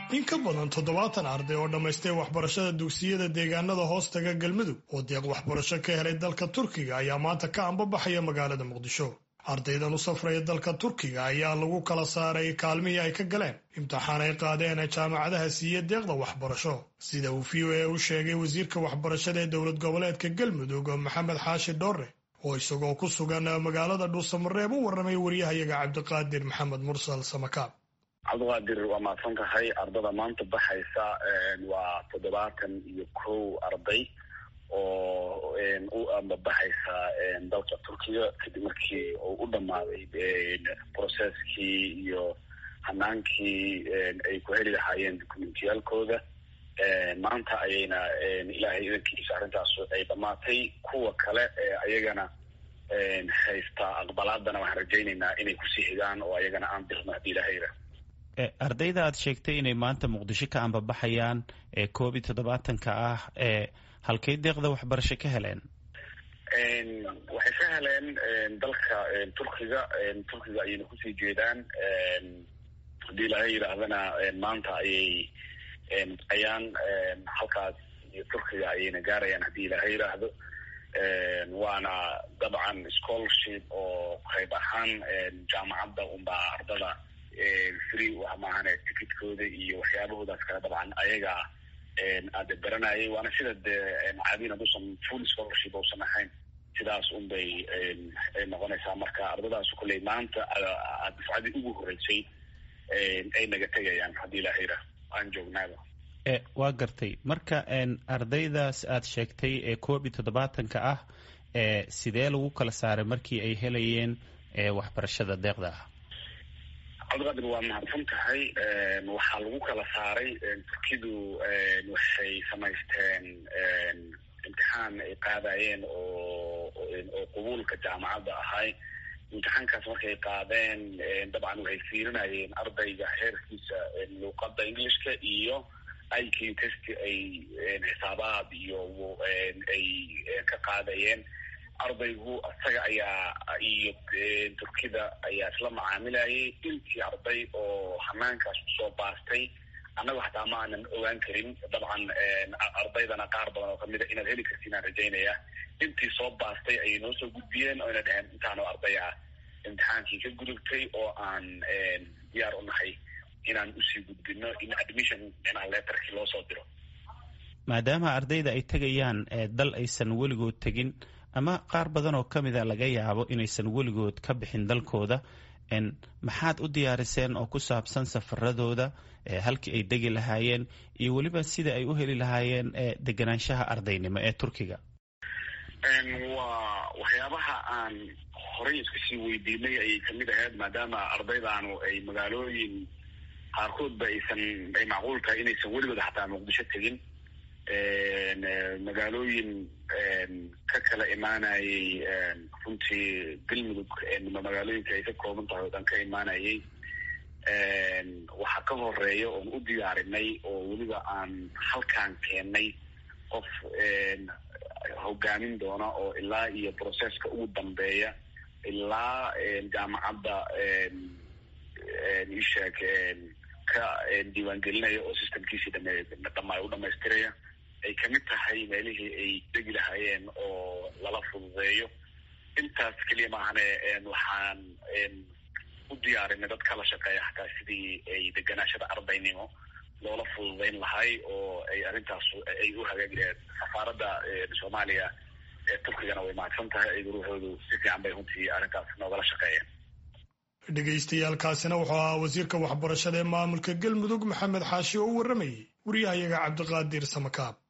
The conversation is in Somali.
in ka badan toddobaatan arday oo dhammaystay waxbarashada dugsiyada deegaanada hoostaga galmudug oo deeq waxbarasho ka helay dalka turkiga ayaa maanta ka ambabaxaya magaalada muqdisho ardaydan u safraya dalka turkiga ayaa lagu kala saaray kaalmihii ay ka galeen imtixaan ay qaadeen jaamacadaha siiya deeqda waxbarasho sida uu v o a u sheegay wasiirka waxbarashada ee dowlad goboleedka galmudug maxamed xaashi dhoore oo isagoo ku sugan magaalada dhuusamareeb u warramay waryahayaga cabdiqaadir maxamed mursal samakaab cabdiqaadir waa mahadsan tahay ardada maanta baxaysa waa toddobaatan iyo kow arday oo u ambabaxaysa dalka turkiga kadib markii uu u dhammaaday processkii iyo hanaankii ay ku heli lahaayeen documentiyaalkooda maanta ayayna ilaahay idankiisa arrintaas ay dhammaatay kuwa kale ayagana haysta aqbalaadana waxaan rajaynaynaa inay kusii xigaan oo ayagana aan dirno haddii ilahay yidhaah ardayda aad sheegtay inay maanta muqdisho ka ambabaxayaan ee koob iyo toddobaatanka ah ee halkay deeqda waxbarasho ka heleen waxay ka heleen dalka turkiga turkiga ayayna kusii jeedaan haddii ilaahay yidhaahdana maanta ayay ayaan halkaas iyo turkiga ayayna gaarayaan haddii ilaahay yidhaahdo waana dabcan scholarship oo qayb ahaan jaamacadda unbaa ardada free wax maahane ticketkooda iyo waxyaabahoodaas kale dabcan ayaga aada baranayay waana sida dee caadiin hadduusan full scholarship uusan ahayn sidaas un bay noqonaysaa marka ardadaas kolley maanta dafcadii ugu horreysay ay naga tegayaan haddii ilaha yidhaah aan joognaaba waa gartay marka ardaydaas aad sheegtay ee koob iyo toddobaatanka ah sidee lagu kala saaray markii ay helayeen waxbarashada deeqda ah cabdiqaadir waa mahadsan tahay waxaa lagu kala saaray turkidu waxay samaysteen imtixaan ay qaadayeen oo oo qabuulka jaamacadda ahay imtixaankaas markay qaadeen dabcan waxay fiirinayeen ardayga heerkiisa luuqadda englishka iyo iq test ay xisaabaad iyo ay ka qaadayeen ardaygu isaga ayaa iyo turkida ayaa isla macaamilayay intii arday oo hanaankaas kusoo baastay annaga xataa ma aanan ogaan karin dabcan ardaydana qaar badan oo kamid a inaad heli kartiin aan rajaynaya intii soo baastay ayay noo soo gudbiyeen oo ina dheheen intaanoo arday ah imtixaankii ka gudubtay oo aan diyaar u nahay inaan usii gudbino in admission micnaha letterkii loo soo diro maadaama ardayda ay tegayaan dal aysan weligood tegin ama qaar badan oo ka mida laga yaabo inaysan weligood ka bixin dalkooda maxaad u diyaariseen oo ku saabsan safaradooda halkii ay degi lahaayeen iyo weliba sida ay u heli lahaayeen deganaanshaha ardaynimo ee turkiga waa waxyaabaha aan horey iska sii weydiinay ayay kamid ahayd maadaama ardaydaanu ay magaalooyin qaarkoodba aysan ay macquul tahay inaysan weligood xataa muqdisho tegin magaalooyin ka kala imaanayay runtii galmudug magaalooyinka ay ka kooban tahay oo dhan ka imaanayay waxaa ka horeeya oon u diyaarinay oo weliba aan halkaan keennay qof hogaamin doona oo ilaa iyo processka ugu dambeeya ilaa jaamacadda isheeg ka diiwaangelinaya oo systemkiisii dhame dhama u dhamaystiraya ay kamid tahay meelihii ay degi lahaayeen oo lala fududeeyo intaas keliya maahane waxaan u diyaarinay dad kala shaqeeya xataa sidii ay deganaashada ardaynimo loola fududeyn lahay oo ay arrintaas ay u hagaagi lahayd safaaradda soomaaliya ee turkigana way mahadsan tahay ay ruuxoodu si fiican bay runtii arrintaas noogala shaqeeyeen dhegaystayaaalkaasina wuxuu ahaa wasiirka waxbarashada ee maamulka galmudug maxamed xaashi oo u warramayay waryahayaga cabdiqaadir samakaab